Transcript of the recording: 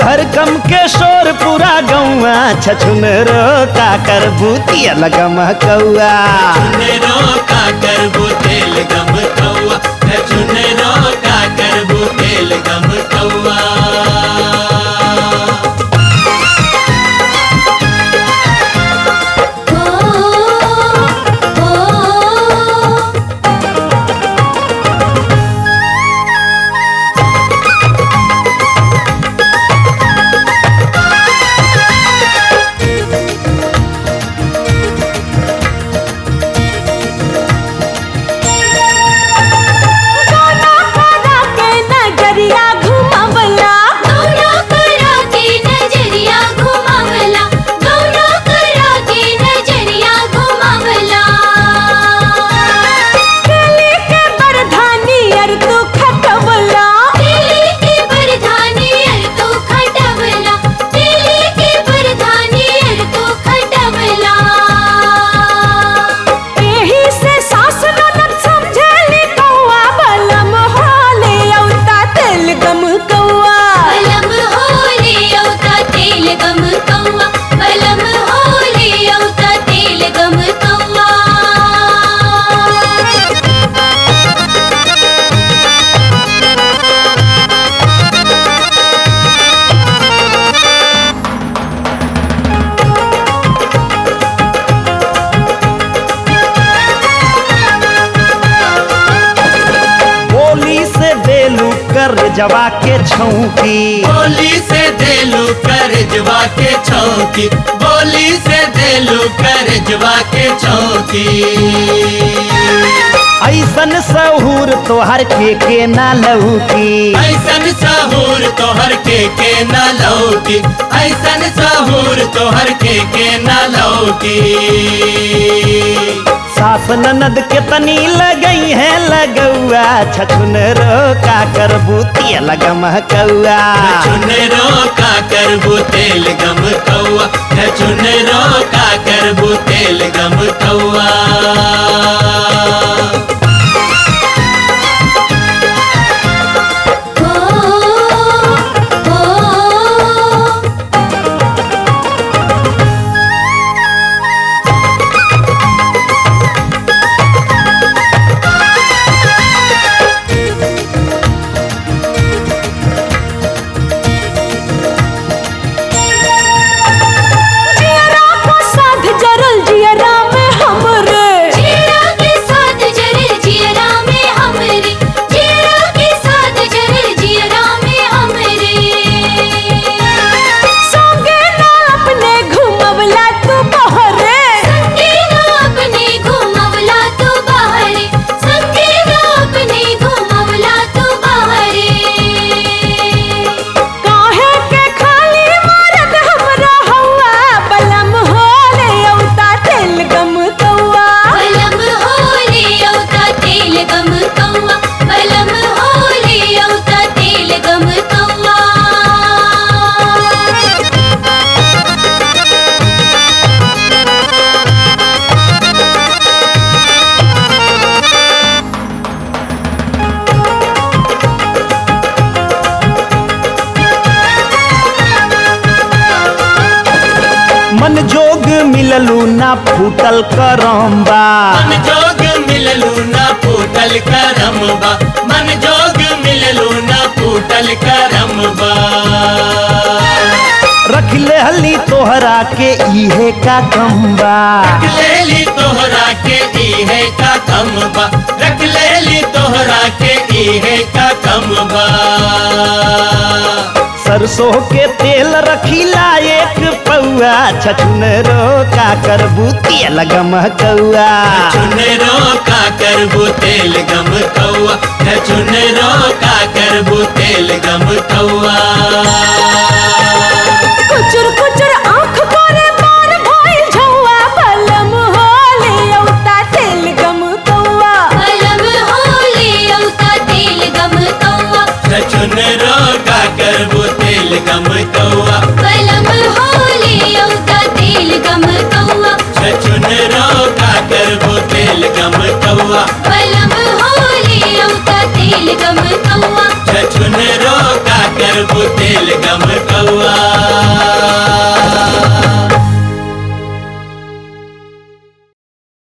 हरकम के शोर पूरा गौआ छछुन रो का कर भूतिया लगम कौआ चुनरो का करबू तेल गम कौआ चुनरो का करबू तेल गम कौआ हो हो गाना करा के नजरिया घुमावला गौरा करा के नजरिया घुमावला गौरा करा के नजरिया घुमावला केली के बरधानी अर तू खटवला दिल्ली के बरधानी अर तो खटवला दिल्ली के बरधानी अर तो खटवला एही से सास ननद समझेली कौआ बलम होले औता तेल गम कौआ बलम होले औता तेल गम कौआ बलम होले औता तेल गम कौआ बोली से बेलू कर जवा के छौकी बोली से देलू कर जवा के चौकी बोली से देलू कर जवा के चौकी ऐसन सहूर तोहर के के ना लौकी ऐसन सहूर तोहर के के न लौकी ऐसन सहूर तोहर के के न लौकी सास ननद के तनी लगई है लगौआ छछुन रो का कर भूतिया लगम कौआ चुनरो का करबू तेल गम कौआ चुनरो का करबू तेल गम कौआ हो हो जियरा को साध जरल जियरा में हमरे जीरा के साथ जरे जियरा में हमरे जीरा के साथ जरे जियरा में हमरे संगे ना अपने घुमवला तू बहरे संगे ना अपने घुमवला तू बाहरे संगे ना अपने घुमवला तू बाहरे काहे के खाली मरद हमरा हवा बलम होले औता तेल गम कौआ बलम होले औता तेल गम कौआ बलम होले औता तेल गम कौआ मन जोग मिललू ना फूटल करम्बा मन जोग मिललू ना फूटल करमबा मन जोग मिललू ना फूटल करमबा रख ले हली तोहरा के इहे का कम्बा लेली तोहरा के इहे का कमबा रख लेली तोहरा के इहे का कमबा सरसों के तेल रखीला एक पौआ छछुन रो का कर भूतिया लगम कौआ चुनरो का करबू तेल गम कौआ चुनरो का करबू तेल गम कौआ कुचुर कुचुर आँख करे बार भइल झौआ बलम होले औता तेल गम कौआ बलम होले औता तेल गम कौआ चुनरो का करबू तेल गम कौआ बलम होले औता तेल गम कौआ चुनरो का करबू तेल गम कौआ बलम होले औता तेल गम कौआ चुनरो का कर करबू तेल गम कौआ